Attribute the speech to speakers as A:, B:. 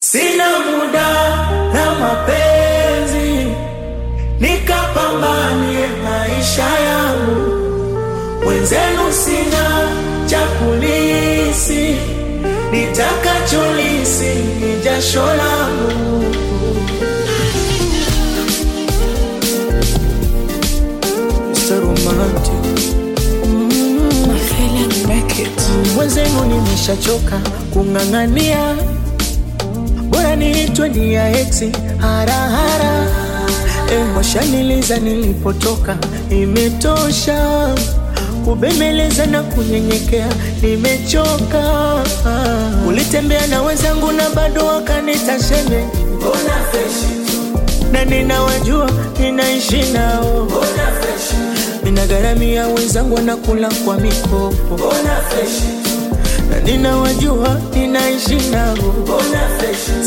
A: Sina muda na mapenzi, nikapambanie maisha yangu. Wenzenu sina cha kulisi, nitakacholisi ni jasho langu. Mr. Romantic. Mwenzenu nimeshachoka kung'ang'ania, bora niitwe ni ya eti harahara. Eh, washaniliza nilipotoka, imetosha kubembeleza na kunyenyekea, nimechoka. Ulitembea na wenzangu na bado wakanita sheme, na ninawajua ninaishi nao, ninagharamia wenzangu wanakula kwa mikopo, na ninawajua ninaishi nao,